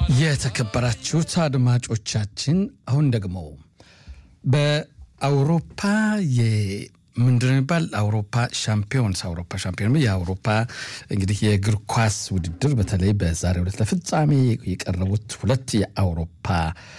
የተከበራችሁት አድማጮቻችን አሁን ደግሞ በአውሮፓ ምንድን የሚባል አውሮፓ ሻምፒዮንስ አውሮፓ ሻምፒዮን የአውሮፓ እንግዲህ የእግር ኳስ ውድድር በተለይ በዛሬው ዕለት ለፍጻሜ የቀረቡት ሁለት የአውሮፓ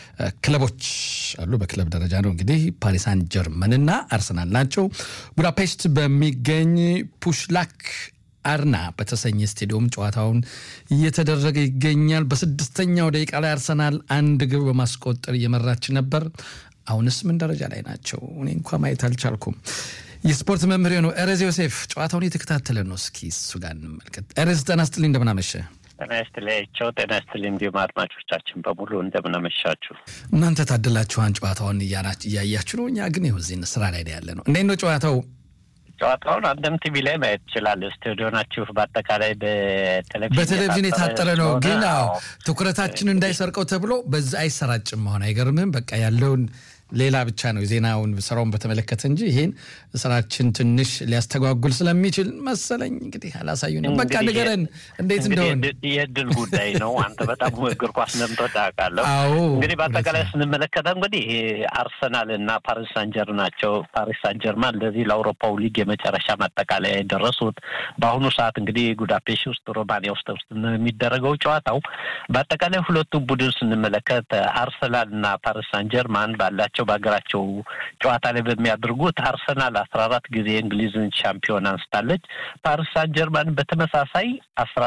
ክለቦች አሉ። በክለብ ደረጃ ነው እንግዲህ ፓሪሳን ጀርመንና አርሰናል ናቸው። ቡዳፔስት በሚገኝ ፑሽላክ አርና በተሰኘ ስቴዲየም ጨዋታውን እየተደረገ ይገኛል። በስድስተኛው ደቂቃ ላይ አርሰናል አንድ ግብ በማስቆጠር እየመራች ነበር። አሁንስ ምን ደረጃ ላይ ናቸው? እኔ እንኳ ማየት አልቻልኩም። የስፖርት መምህር ነው ኤሬዝ ዮሴፍ ጨዋታውን የተከታተለ ነው። እስኪ እሱ ጋር እንመልከት። ኤሬዝ ጤና ይስጥልኝ፣ እንደምናመሸ ጤና ይስጥልኝ። ጤና ይስጥልኝ። እንዲሁም አድማጮቻችን በሙሉ እንደምናመሻችሁ። እናንተ ታድላችኋን ጨዋታውን እያያችሁ ነው። እኛ ግን ይኸው እዚህ ስራ ላይ ያለ ነው። እንዴት ነው ጨዋታው? ጨዋታውን አንድም ቲቪ ላይ ማየት ይችላል። ስቱዲዮ ናችሁ። በአጠቃላይ በቴሌቪዥን በቴሌቪዥን የታጠረ ነው። ግን አዎ ትኩረታችን እንዳይሰርቀው ተብሎ በዛ አይሰራጭም። መሆን አይገርምም። በቃ ያለውን ሌላ ብቻ ነው ዜናውን ስራውን በተመለከተ እንጂ ይሄን ስራችን ትንሽ ሊያስተጓጉል ስለሚችል መሰለኝ እንግዲህ አላሳዩንም። በቃ ንገረን እንዴት እንደሆን። የእድል ጉዳይ ነው። አንተ በጣም እግር ኳስ እንደምትወድ አውቃለሁ። እንግዲህ በአጠቃላይ ስንመለከተው እንግዲህ አርሰናል እና ፓሪስ ሳንጀር ናቸው። ፓሪስ ሳንጀርማን ለዚህ ለአውሮፓው ሊግ የመጨረሻ ማጠቃለያ የደረሱት በአሁኑ ሰዓት እንግዲህ ጉዳፔሽ ውስጥ ሮማኒያ ውስጥ ውስጥ የሚደረገው ጨዋታው በአጠቃላይ ሁለቱም ቡድን ስንመለከት አርሰናል እና ፓሪስ ሳንጀርማን ባላቸው በሀገራቸው ጨዋታ ላይ በሚያደርጉት አርሰናል አስራ አራት ጊዜ የእንግሊዝን ሻምፒዮን አንስታለች። ፓሪስ ሳን ጀርማን በተመሳሳይ አስራ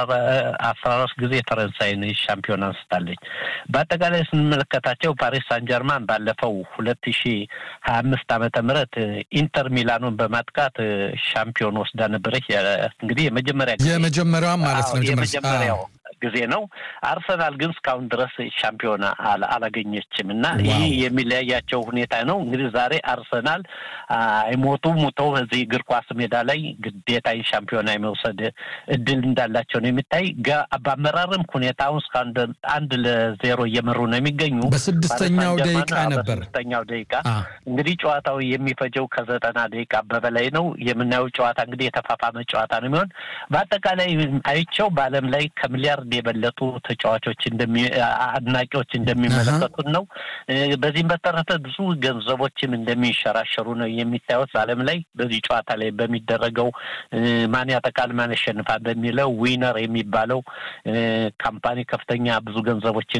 አራት ጊዜ የፈረንሳይን ሻምፒዮን አንስታለች። በአጠቃላይ ስንመለከታቸው ፓሪስ ሳን ጀርማን ባለፈው ሁለት ሺ ሀያ አምስት ዓመተ ምህረት ኢንተር ሚላኑን በማጥቃት ሻምፒዮን ወስዳ ነበረች። እንግዲህ የመጀመሪያ የመጀመሪያዋም ማለት ነው የመጀመሪያው ጊዜ ነው። አርሰናል ግን እስካሁን ድረስ ሻምፒዮና አላገኘችም እና ይህ የሚለያያቸው ሁኔታ ነው። እንግዲህ ዛሬ አርሰናል አይሞቱ ሙተው እዚህ እግር ኳስ ሜዳ ላይ ግዴታ ሻምፒዮና የመውሰድ እድል እንዳላቸው ነው የሚታይ። በአመራርም ሁኔታውን እስከ አንድ ለዜሮ እየመሩ ነው የሚገኙ። በስድስተኛው ደቂቃ ነበር በስድስተኛው ደቂቃ እንግዲህ ጨዋታው የሚፈጀው ከዘጠና ደቂቃ በበላይ ነው። የምናየው ጨዋታ እንግዲህ የተፋፋመ ጨዋታ ነው የሚሆን በአጠቃላይ አይቸው በዓለም ላይ ከሚሊያርድ የበለጡ ተጫዋቾች አድናቂዎች እንደሚመለከቱን ነው። በዚህም በተረፈ ብዙ ገንዘቦችም እንደሚንሸራሸሩ ነው የሚታዩት በዓለም ላይ በዚህ ጨዋታ ላይ በሚደረገው ማን ያጠቃል ማን ያሸንፋል በሚለው ዊነር የሚባለው ካምፓኒ ከፍተኛ ብዙ ገንዘቦችን